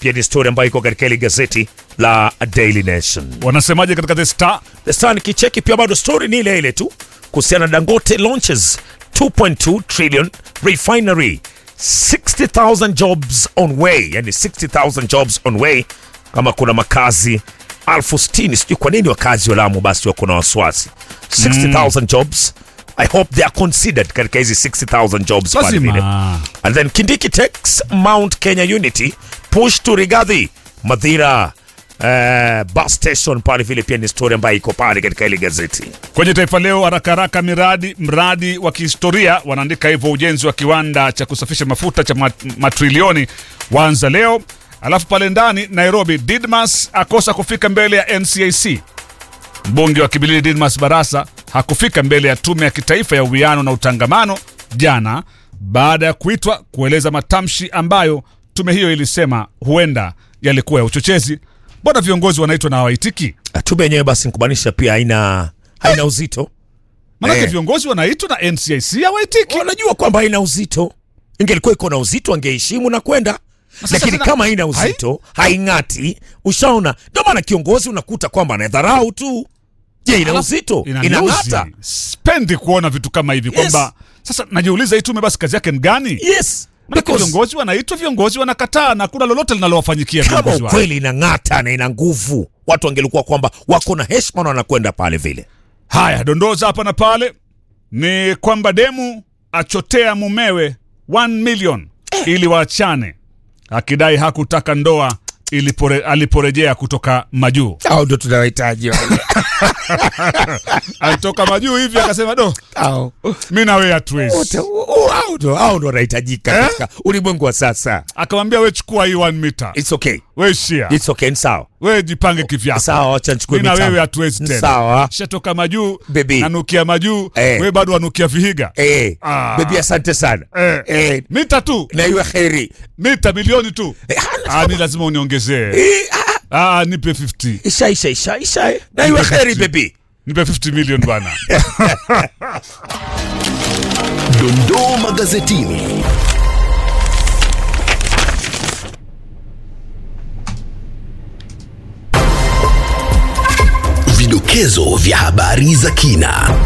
pia ni story ambayo iko katika ile gazeti la Daily Nation. Wanasemaje katika The Star? The Star nikicheki pia bado story ni ile ile tu kuhusiana na Dangote launches 2.2 trillion refinery 60,000 jobs on way, yani 60,000 jobs on way. Kama kuna makazi elfu sitini sijui kwa nini wakazi wa Lamu basi wako na wasiwasi 60,000 jobs I hope they are considered katika hizi 60,000 jobs pale Lazima. vile. And then Kindiki takes Mount Kenya Unity push to Rigathi Madhira uh, bus station pale vile pia ni story ambayo iko pale katika ile gazeti. Kwenye Taifa Leo, haraka haraka, miradi mradi wa kihistoria wanaandika hivyo, ujenzi wa kiwanda cha kusafisha mafuta cha mat- matrilioni waanza leo. Alafu pale ndani Nairobi, Didmas akosa kufika mbele ya NCIC. Mbunge wa Kibilili Didmas Barasa hakufika mbele ya tume ya kitaifa ya uwiano na utangamano jana baada ya kuitwa kueleza matamshi ambayo tume hiyo ilisema huenda yalikuwa ya uchochezi. Mbona viongozi wanaitwa na hawaitiki? Tume yenyewe basi nikubanisha pia haina haina uzito. Maanake Eh. viongozi wanaitwa na NCIC hawaitiki. Wanajua kwamba haina uzito. Ingelikuwa iko na uzito angeheshimu na kwenda. Lakini tena- kama haina uzito, haing'ati, ushaona. Ndio maana kiongozi unakuta kwamba anadharau tu. Je, ina uzito? Inaniuzi. Inang'ata? Spendi kuona vitu kama hivi Yes. kwamba sasa najiuliza hii tume basi kazi yake ni gani? Yes. Maanake Because viongozi wanaitwa, viongozi wanakataa na kuna lolote linalowafanyikia kama viongozi wao. ukweli inang'ata na ina nguvu, watu wangelikuwa kwamba wako na heshima na wanakwenda pale vile. Haya, dondoza hapa na pale ni kwamba demu achotea mumewe 1 million ili waachane, akidai hakutaka ndoa ilipore, aliporejea kutoka majuu. Hao ndio tunawahitaji wale. Alitoka majuu hivi akasema, do Hao. mi na wewe hatuwezi. Wote, oh, hao ndio hao ndio wanahitajika Eh? katika ulimwengu wa sasa. Akamwambia we chukua hii 1 mita, It's okay. we shia, It's okay, ni sawa. we jipange kivyako. Sawa, acha nichukue mi na mitambo. wewe hatuwezi tena. Sawa. Shatoka majuu Baby. nanukia majuu Eh. we bado wanukia vihiga Eh, Ah. baby asante sana. Eh. Eh, mita tu na iwe kheri. mita milioni tu Eh, ah, mi lazima uniongezee Eh, ah, ah, nipe 50 isha isha isha isha. eh. Na iwe kheri baby. nipe 50 million bwana Dondoo magazetini. Vidokezo vya habari za kina.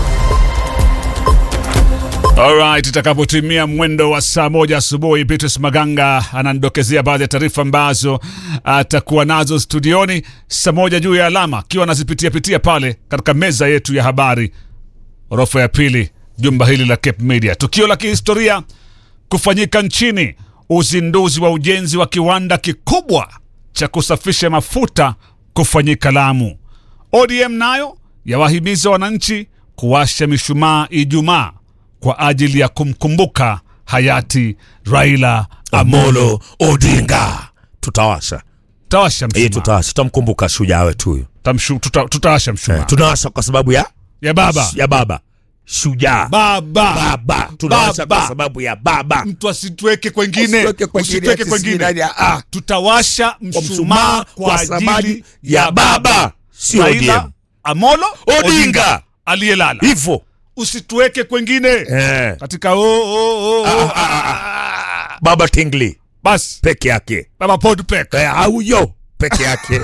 Alright, itakapotimia mwendo wa saa moja asubuhi, Beatrice Maganga ananidokezea baadhi ya taarifa ambazo atakuwa nazo studioni saa moja juu ya alama, akiwa anazipitia pitia pale katika meza yetu ya habari, orofa ya pili, jumba hili la Cape Media. Tukio la kihistoria kufanyika nchini, uzinduzi wa ujenzi wa kiwanda kikubwa cha kusafisha mafuta kufanyika Lamu. ODM nayo yawahimiza wananchi kuwasha mishumaa Ijumaa kwa ajili ya kumkumbuka hayati Raila Amolo. Amolo Odinga. Tutawasha. Tawasha Eh, mshumaa, tutawasha. Tutamkumbuka shujaa wetu huyo. Tamshu- tuta- tutawasha mshumaa Eh, tunawasha kwa sababu ya ya baba ya baba. Shujaa. baba Baba. Tunawasha Baba. kwa sababu ya baba. mtu asitweke kwengine, Usitweke kwengine, usitweke ati kwengine. sijui nani, ah. Tutawasha Kwa mshumaa kwa sababu ajili ya baba. Sio Raila ODM. Amolo Odinga. aliyelala. Hivyo. Usituweke kwengine Eh. katika oh, oh, oh, oh, ah. Baba Tingli basi peke yake. baba Podpek Eh, Auyo peke yake.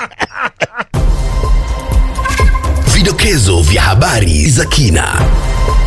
Vidokezo vya habari za kina.